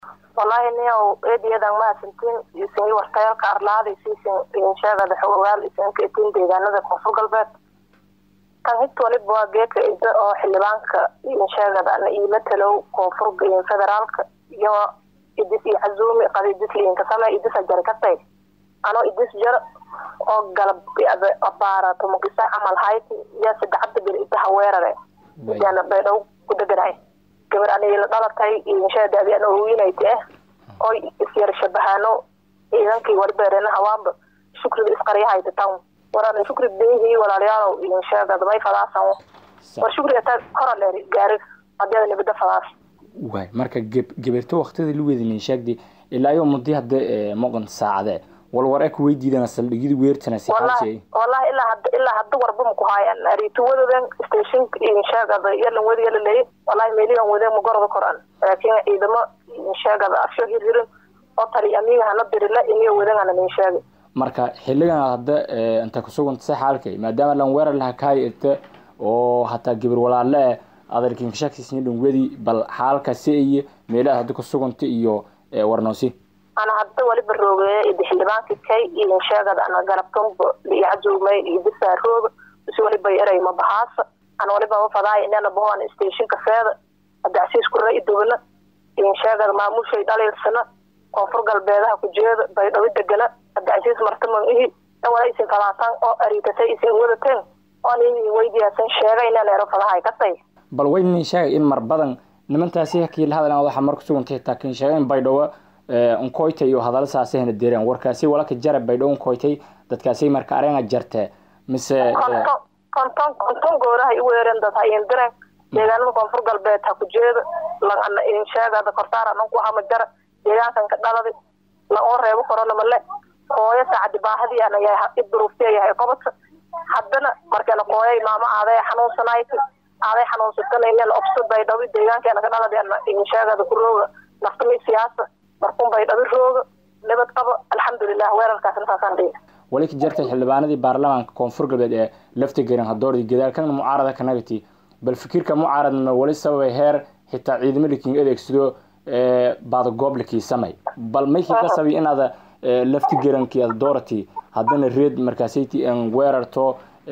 wallaahi niyow eediyadan mahadsantiin isin wartayalka arlaada siisin sheegada xogogaal isinka itiin deegaanada koonfur galbeed tan hit waliba waa geedka ida oo xildhibaanka sheegada iila talow koonfur federaalka iyo idis iyo casuumi qada idis liinka same idisa jari katay anoo idis jar oo galab abaara tumukisa camal hayd iyo saddexada bir idaha weerare idaana baydhow ku deganahay gabar anigila dhalatay insheeda adian owiinayta ah oy isyar shabahaano ciidankii walibeerena hawaanba shukriga isqaryahayta tan waran shukri beehii walaalayaalow insheegad may fadaasan war shukriga ta koraleer gaari hadeeda nibada fadaas waay marka gabeerto waktida lugeeda ninshaagdi ilaa iyo mudi hadda moqon saacade walwar eka weydiidana saldhigyada weertana si wallahi wallahi ilaa hadda ilaa hadda warba maku haayan arituwadadan stationka insheegada yalan wadi yala leeyay wallahi meeliyan wade magorada koran laakiin ciidamo insheegada afsho hirhirin oo tali amiga hana dirila iniyo wadangana ninsheegay marka xiligan hadda inta kusuganta si xaalkay maadaama lan weerar laha kaay irta oo hataa gabar walaale adarkin kashakisni dhungwadi bal xaalka si iyo meelaha hadda kusuganta iyo warnoosi ana hadda waliba roogeeye idi xildhibaankii kay iyo sheegada ana galabkanba liicajuumay idisa rooga bisi waliba eray mabahaasa ana waliba wafadaay inana bahoan stationka feeda adacsiis kura idogana in sheegada maamushay dhaliilsana koonfur galbeedaha ku jeeda baydhawi degana adacsiis martaman ihi wala isin fadaasan oo ariitatay isin wadateen oo nin weydiyaasan sheega inaan ero fadahay katay bal waynin sheegay in mar badan nimantaasi hakii la hadlan waxa mar kusugantay taakin sheegay in baydhawo unkoytay iyo hadalla saasi hana deereen warkaasi walaka jara baydhawo unkoytay dadkaasi marka areena jarte mise konton konton konton gooraha iweeren dad hayin diren deegaanada koonfur galbeed ha ku jeeda lagana sheegada kortaar anan ku hama jara deegaankan ka dhaladi la oo reebo korona male hooyo saacadi baahadii ana yahay iduruuftiya yahay qobadka haddana markana qooyay maama aaday xanuunsanayt aaday xanuunsatana inana obso baydhawi deegaankeena ka dhaladi ana sheegada ku rooga naftami siyaasa markun baydhawi rooga nabad qabo alxamdulilah weerarkaas intaasaan dhihi wali ka jartay xildhibaanadii baarlamaanka koonfur galbeed ee lafta garan hadoordi gadaalkana mucaarada ka nagati bal fikirka mucaaradna wali sababay heer xitaa ciidamada king adeegsado baadagooblakii samay bal maykii ka sabi inaada lafti garankii aada doorati haddana reed markaasayti an weerarto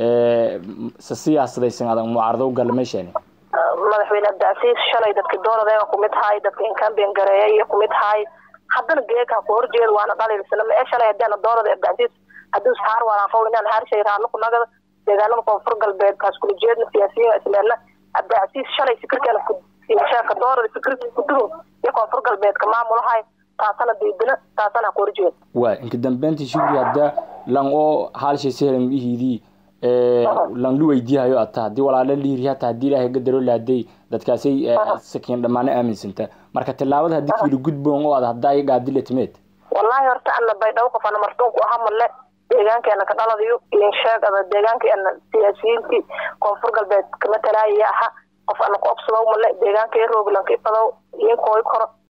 sa siyaasadaysan adag mucaarado u galla meesheeni madaxweyne abdicasiis shalay dadki dooradeega kumid haay dadka inkambian gareeya iyo kumid haay haddana geeka ku horjeeda waana dhaliilsana ma ee shalay hadeena doorada abdicasiis haddii saar walaaqo inaan haarshay raadla ku nagada deegaanada koonfur galbeed kaas kula jeedna siyaasiyiin isleena abdicasiis shalay fikirkeena sheeka doorada fikirka kudugun iyo koonfur galbeedka maamulahay taasana diidina taasana ku horjeeda waa inka dambeyntii shugri hadda lan oo haalshay sehlan ihiidii lan lu weydiihayo ata haddii walaale liiri hata haddii ilaahay gadaro laaday dadkaasay sakiin dhammaano aaminsanta marka tilaabada haddii kiila gudboon oo ad haddaa i gaadile timeed wallahi horta ana baydhawo qof ana martuunku aha male deegaankeena ka dhaladayo in sheegada deegaankeena siyaasiyiintii koonfur galbeed kama talaayaya aha qof ana ku obsadow male deegaanka rooglanka ifadow inkooy koro